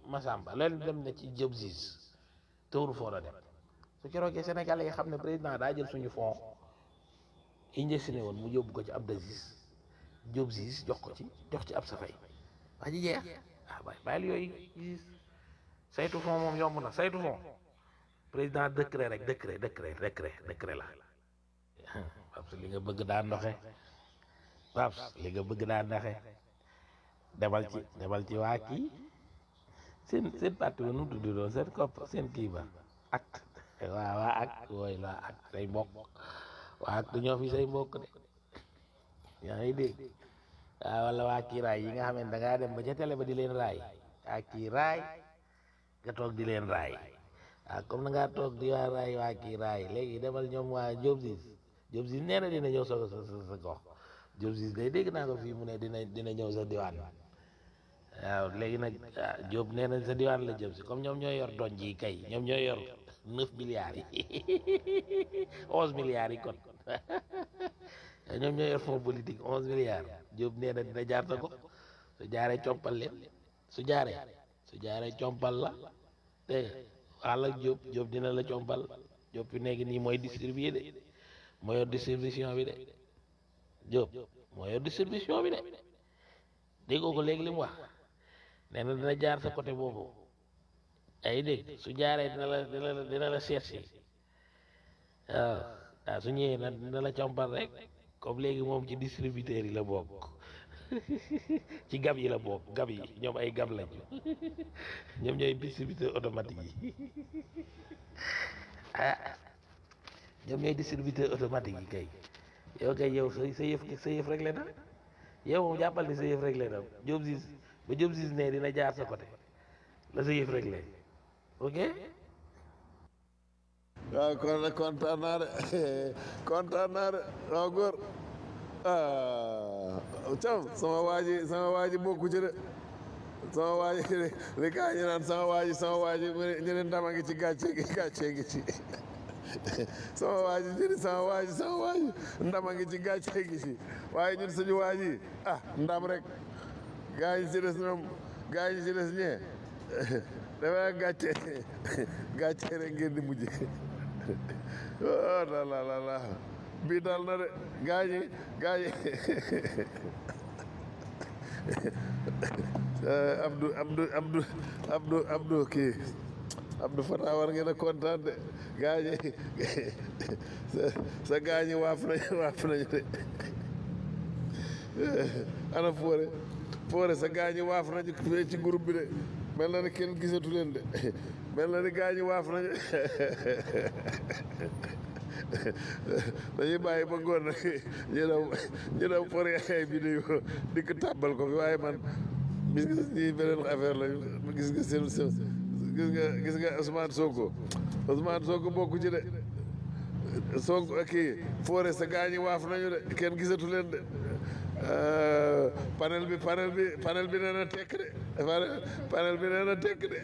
Massamba leen dem na ci Diop Ziz tawru foo la dem su keroogee Sénégalais yi xam ne président daa jël suñu fond investi woon mu yóbbu ko ci Abdou Aziz Diop Ziz jox ko ci jox ci ab safay waa ji jeex ah waay bàyyil yooyu Ziz saytu fond moom yomb na saytu fond président décret rek décret décret décret décret la Paps li nga bëgg daa ndoxe Paps li nga bëgg daa ndoxe demal ci demal ci waa kii seen seen parti ba nu mu tudd doon seen kopp seen kii ba ak waa waa ak wooy la ak say mbokk waa ak du ñoo fi say mbokk de yaa ngi dégg waaw wala waa kii raay yi nga xam ne da ngaa dem ba ca télé ba di leen raay waa kii raay nga toog di leen raay ah comme na ngaa toog di waa raay waa kii raay léegi demal ñoom waa Diop Ziz Diop Ziz nee na dina ñëw sa sa sa gox Diop Ziz day dégg naa ko fii mu ne dina dina ñëw sa diwaan waaw léegi nag ah Diop nee na sa diwaan la jëm si comme ñoom ñooy yor donj yi kay ñoom ñooy yor neuf milliards yi onze milliards yi kon ñoom ñooy yor fonds politique onze milliards Diop nee na dina jaar sa gox su jaaree compal leen su jaaree su jaaree compal la dégg nga wax la Diop Diop dina la compal Diop fi nekk nii mooy distribuer de moo yor distribution bi de Diop moo yor distribution bi de déggoo ko léegi li mu wax nee na dina jaar sa côté boobu ay dégg su jaaree dina la dina la dina la seet si waaw waaw su ñëwee na dina la compal rek comme léegi moom ci distributeur yi la bokk ci gab yi la bokk gab yi ñoom ay gab lañu ñoom ñooy distributeur automatique yi ah ñoom ñooy distributeur automatique yi kay yow kay yow sa sa yëf sa yëf rek la na yow moom jàppal ni sa yëf rek la na Diop Ziz ba Diop Ziz ne dina jaar sa côté la sa yëf rek la ok waaw kon nag kontaan naa de kontaan naa de waaw góor ah cam sama waa ji sama waa ji bokku ci de sama waa ji li kaa ñu naan sama waa ji sama waa ji mu ne ñu ne ndama ngi ci gàcce gi gàcce gi ci sama waa ji jëri sama waa ji sama waa ji ndama ngi ci gàcce gi ci waaye ñun suñu waa ji ah ndam rek gaa yi ci des ñoom gaa yi ci des ñee dafa gàcce gàcce rek ngeen di mujj oh la la la la bii dal na de gaa yi gaa yi Abdou Abdou Abdou Abdou Abdou kii Abdou Fatah war ngeen a kontaan de gaa yi sa sa gaa ñi waaf nañu waaf nañu de ana foore foore sa gaa ñi waaf nañu fee ci groupe bi de mel na ni kenn gisatu leen de mel na ni gaa ñi waaf nañu dañuy bàyyi ba ngoon nag ñu dem ñu dem foore ay vidéo di ko tàbbal ko fi waaye man gis nga ñii beneen affaire la gis nga seen seen gis nga gis nga Ousmane Sonko Ousmane Sonko bokku ci de Sonko kii foore sa gaa ñi waaf nañu de kenn gisatu leen de panel bi panel bi panel bi nee na tekk de panel bi nee na tekk de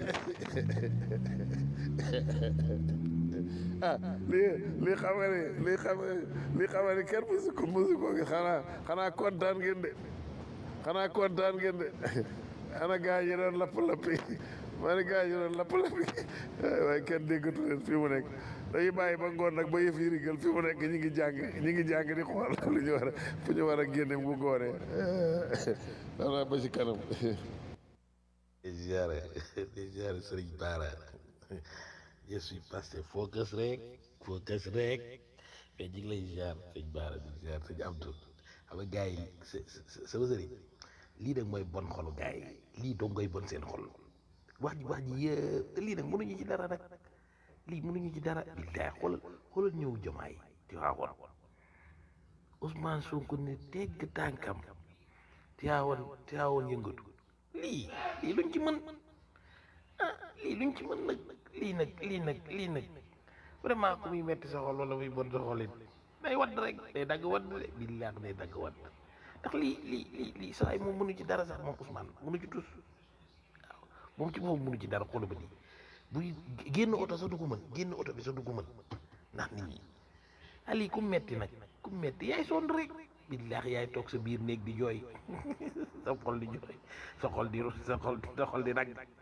ah lii lii xam nga ni lii xam lii xam nga ni kenn mësu ko mësu ko xanaa xanaa kontaan ngeen de xanaa kontaan ngeen de ana gaa yi doon lapp lappi maa ni gaa yi doon lapp lappi waaye kenn déggatu leen fi mu nekk dañuy bàyyi ba ngoon nag ba yëf yi rigal fi mu nekk ñi ngi jàng ñi ngi jàng di xool lu ñu war a fu ñu war a génne bu ngoonee xanaa ba ci kanam ziare ziare sëriñ Bara je suis passé focus rek focus rek mais ñu ngi lay ziar sëñ Bara di ziar sëñ Abdou xam nga gars yi sama sëriñ lii nag mooy bon xolu gars yi lii dong ngay bon seen xol wax ji wax ji yëpp te lii nag mënuñu ci dara nag lii mënuñu ci dara billaay xoolal xoolal ñëw jomaay ti waawoon Ousmane Sonko ne tegg tànkam ti waawoon ti waawoon yëngatu lii lii luñ ci mën ah lii luñ ci mën nag lii nag lii nag lii nag vraiment ku muy metti sa xol wala muy bon sa xol it day wadd rek day dagg wadd de billaay day dagg wadd ndax lii lii lii lii saa yi moom mënu ci dara sax moom Ousmane mënu ci tus waaw moom ci moom mënu ci dara xoolal ba nii buy génn oto sax du ko mën génn oto bi sax du ko mën ndax nit ñi ali ku metti nag ku metti yaay sonn rek billaahi yaay toog sa biir néeg di jooy sa xol di jooy sa xol di sa xol sa xol di nag